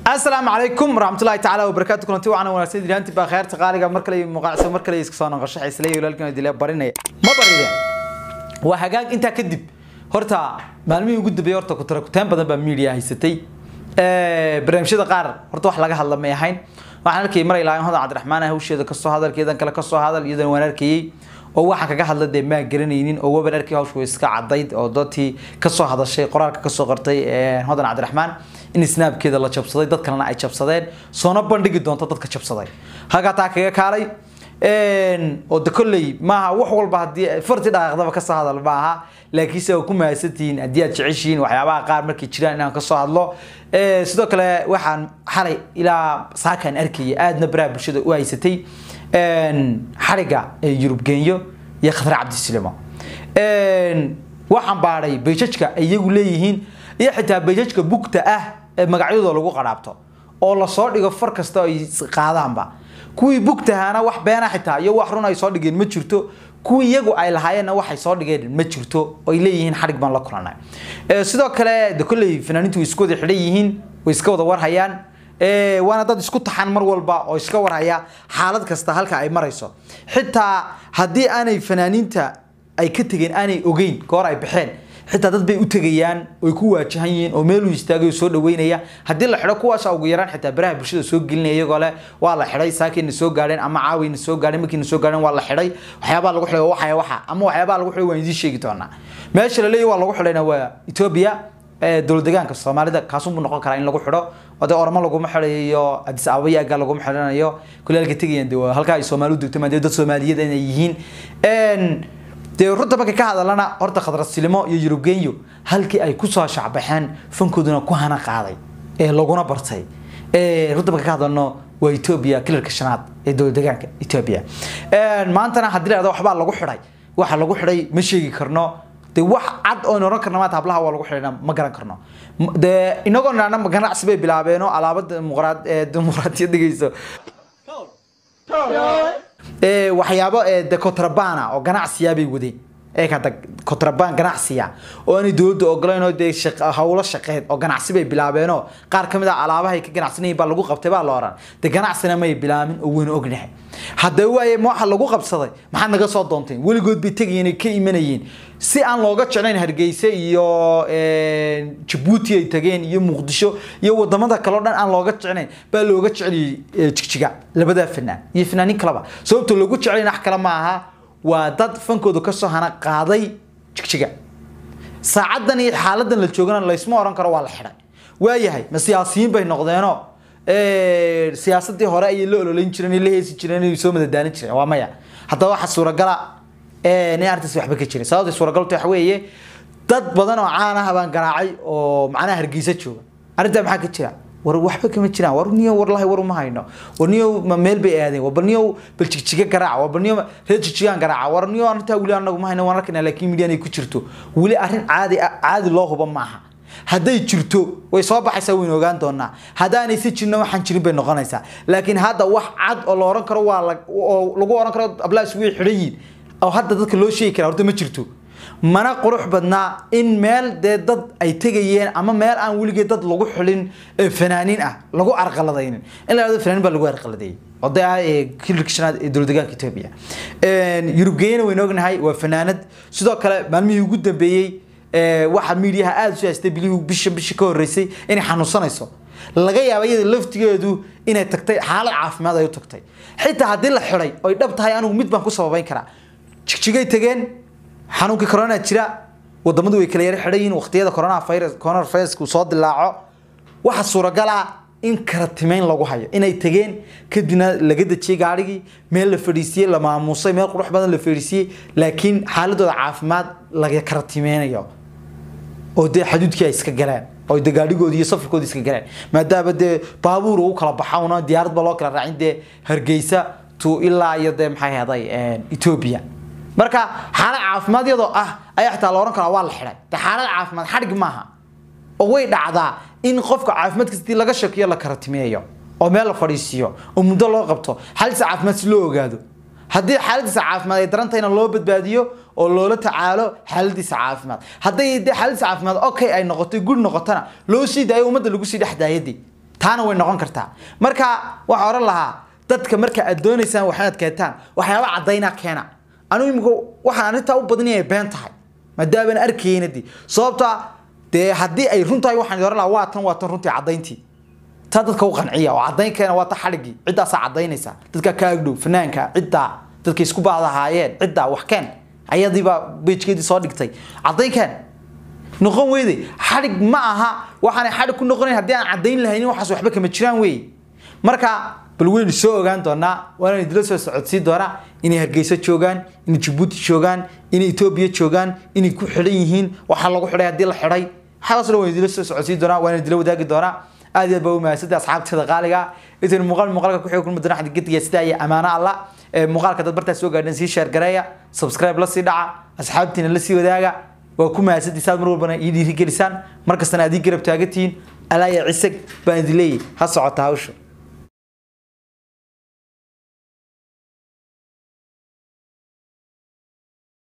asalaamu calaykum waraxmatullahi tacaala wabarakaatu kulanti wacan wanaagsan dilaanti baa khayrta qaaliga mar kale muuqaalso mar kale iska soo noqosho xisleey walaalkan dila barinaya ma barideen waa hagaag intaa kadib horta maalmihii ugu dambeeyay horta kutara kutaan badan baa media haysatay barnaamijyada qaar horta wax laga hadla may ahayn waxaan arkayay mar ilaa hodan cabdiraxmaan ah hawsheeda kasoo hadal keedan kale kasoo hadal iyadan waan arkayay oo waxa kaga hadla dee maa garanaynin oo waban arkay hawshu iska cadayd oo dadkii kasoo hadashay qoraalka kasoo qortay hodan cabdiraxmaan in snaabkeeda la jabsaday dad kalena ay jabsadeen soona bandhigi doonto dadka jabsaday halkaa taa kaga kaalay oo de kolley maaha wax walba haddii farti dhaqaaqdaba kasoo hadal maaha laakiinse waa ku mahadsantihiin haddii aad jeceshihiin waxyaabaha qaar markay jiraan inaan kasoo hadlo sidoo kale waxaan xalay ilaa saakaan arkayay aadna baraha bulshada u haysatay xariga yurub genyo iyo khatar cabdisilimo waxaan baadhay bayjajka ay iyagu leeyihiin iyo xitaa bayjajka bugta ah ee magacyadooda lagu qadhaabto oo lasoo dhigo far kasta ay qaadaanba kuwii bugtahaana wax beena xitaa iyo wax run ay soo dhigeen ma jirto kuwii iyagu ay lahaayeenna waxay soo dhigeen ma jirto oo ay leeyihiin xarig baan la kulanay sidoo kale de kolley fanaaniintu way isku wada xidhan yihiin way iska wada warhayaan waana dad isku taxan mar walba oo iska warhaya xaalad kasta halka ay marayso xitaa haddii aanay fanaaniinta ay ka tegeen aanay ogeyn goor ay baxeen xitaa dad bay u tegayaan oy ku waajahan yihiin oo meeluu istaagay oo soo dhaweynaya haddii la xidho kuwaasa ugu yaraan xitaa baraha bulshada soo gelinaya iyagoo leh waa la xidhay saakayna soo gaadheen ama caawayna soo gaadheen markiina soo gaadheen waa la xidhay waxyaabaa lagu xidhay waxaya waxa ama waxyaabaa lagu xidhay waan idiin sheegi doonaa meesha la leeyahy waa lagu xidhayna waa etoobiya dowlad deegaanka soomaalida kaasunbuu noqon karaa in lagu xidho oo dee oramo laguma xidhayo adis ababa iyo aggaa laguma xidhanayo kulaalka tegayaan de halkaa ay soomaali u degto maadee dad soomaaliyada inay yihiin dee runta markay ka hadalana horta khadrasilimo iyo yurubgenyo halkii ay kusoo shacbaxeen fankooduna ku hana qaaday ee laguna bartay runta marka ka hadalno waa etoobiya kilarka shanaad ee dowlad deegaanka etoobiya maantana haddii la waxbaa lagu xidhay waxa lagu xidhay ma sheegi karno de wax cad oon oran karna maanta hablaha waa lagu xidhayna ma garan karno de inagoo nana ganacsi bay bilaabeenoo alaabada dimuqraadiyad dhigayso waxyaabo de contrabana oo ganacsiya bay wadeen eekada contraban ganacsiya oo aanay dowladda ogolayn oo dee hawlo shaqeed oo ganacsi bay bilaabeenoo qaar kamid ah alaabahay ka ganacsanayeen baa lagu qabtay baa la oran de ganacsina may bilaabin oo wayna ognahay haddaba waaye waxa lagu qabsaday maxaad naga soo doonteen weligood bay tegayeen ka imanayeen si aan looga jeclayn hargeysa iyo jabuuti ay tageen iyo muqdisho iyo wadamada kaleo dhan aan looga jeclayn baa looga jeceliyey jigjiga labadaa fanaan iyo fanaanin kaleba sababta loogu jeclayn wax kale ma aha waa dad fankooda kasoo hana qaaday jigjiga saacadan iyo xaaladan la joogana laysma oran karo waa la xidhay waayahay ma siyaasiyiin bay noqdeenoo siyaasadii hore ayay la ololeyn jireen la heesi jireen inay soo madadaalin jireen waa maya haddaba waxa suuragala in arrintaas waxba ka jirin sababta suuragaltu waxa weeye dad badan oo caan ah baan garaacay oo macnaha hargeysa jooga arrintaa maxaa ka jira war waxba kama jiraan war niyo warlahi war uma hayno war niyo meel bay aadeen war niyo bal jigjiga garaaca war niyo reer jigjigaan garaaca war niyo arrintaa weli anagu ma hayno waan arkaynaa laakiin midiyan ay ku jirto weli arrin caadi caadi loo huba maaha hadday jirto way soo baxaysaa waynu ogaan doonaa haddaanay si jirna waxaan jirin bay noqonaysaa laakiin hadda wax cad oo la oran karo waa oo lagu oran karo ablaas way xidhan yihiin oo hadda dadka loo sheegi karaa horta ma jirto mana qurux badnaa in meel dee dad ay tegayeen ama meel aan weligeed dad lagu xulin fanaaniin ah lagu arqaladaynin in la yidhahdo fanaanin baa lagu arqaladeeyey oo dee ah kilirka shanaad ee dowlad deegaanka etoobiya yurubgeeyana waynu ognahay waa fanaanad sidoo kale maalmihii ugu dambeeyey waxaa miidiyaha aada u haystay bilihii bisha bisha ka horreysay inay xanuunsanayso laga yaaba iyada laftigeedu inay tagtay xaalad caafimaad ay u tagtay xitaa haddii la xidhay oy dhab tahay anigu mid baan ku sababayn karaa jigjigay tageen xanuunkii corona jira wadamadu way kala yara xidhan yihiin waqtiyada corona virus corona virusku soo dilaaco waxa suuragal ah in karatimeyn lagu hayo inay tageen kadibna laga dejiyey gaarigii meel la fadhiisiyey la maamuusay meel qurux badan la fadhiisiyey laakiin xaaladooda caafimaad laga karatimeynayo oo dee xaduudkii ay iska galeen oo de gaadhigoodi iyo safarkoodi iska galeen maadaama dee baabuur ugu kala baxawna diyaarad ba loo kala raacin dee hargeysa to ilaa iyo dee maxay haday etoobiya marka xaalad caafimaad iyadoo ah ayaa xitaa la oran karaa waa la xidhay de xaalad caafimaad xadhig maaha oo way dhacdaa in qofka caafimaadkiisa hadii laga shakiyo la karatimeeyo oo meel la fadhiisiiyo oo muddo loo qabto xaaladiisa caafimaad si loo ogaado haddii xaaladiisa caafimaad ay daran tahayna loo badbaadiyo oo loola tacaalo xaaladiisa caafimaad hadday dee xaaladiisa caafimaad okay ay noqotay gud noqotana loo sii daayo ummadda lagu sii dhex daayadii taana way noqon kartaa marka waxaa oran lahaa dadka marka aad doonaysaan waxaad keentaan waxyaaba caddaynaa keena anigu imika waxaan arrintaa u badinaya been tahay maadaamana arkayna dee sababta dee haddii ay run tahay waxaan oran lahaa waa tan waa tan runtii caddayntii taa dadka u qanciya oo caddayn keena waa ta xadhigii ciddaasaa caddaynaysa dadka ka agdhow fanaanka ciddaa dadka isku baadahaayeen ciddaa wax keen ayadiibaa bejkeedii soo dhigtay caddayn keen noqon weyde xadhig ma aha waxaanay xadhig ku noqonayn haddii aan caddayn lahaynin waxaas waxba kama jiraan wey marka bal weynu soo ogaan doonaa waana idila soo socodsiin doonaa inay hargeysa joogaan inay jabuuti joogaan inay etoobiya joogaan inay ku xidhan yihiin waxaa lagu xidhay haddii la xidhay waxaas dhan waan idila soo socodsiin doonaa waana idila wadaagi doonaa aad iyo aad baa u mahadsantahay asxaabteeda qaaliga intan muuqaal muuqaalka ku xigi kulma doona xaddi gediga sidaa iyo amaano alla muuqaalka dad bartaa soo gaadhan sii sheer gareeya subscribe la sii dhaca asxaabtiina la sii wadaaga waa ku mahadsantii saad mar walbana ii dhiirigelisaan mar kastana aad ii garab taagantihiin alaa ya cisag baan idin leeyahay ha socota hawsha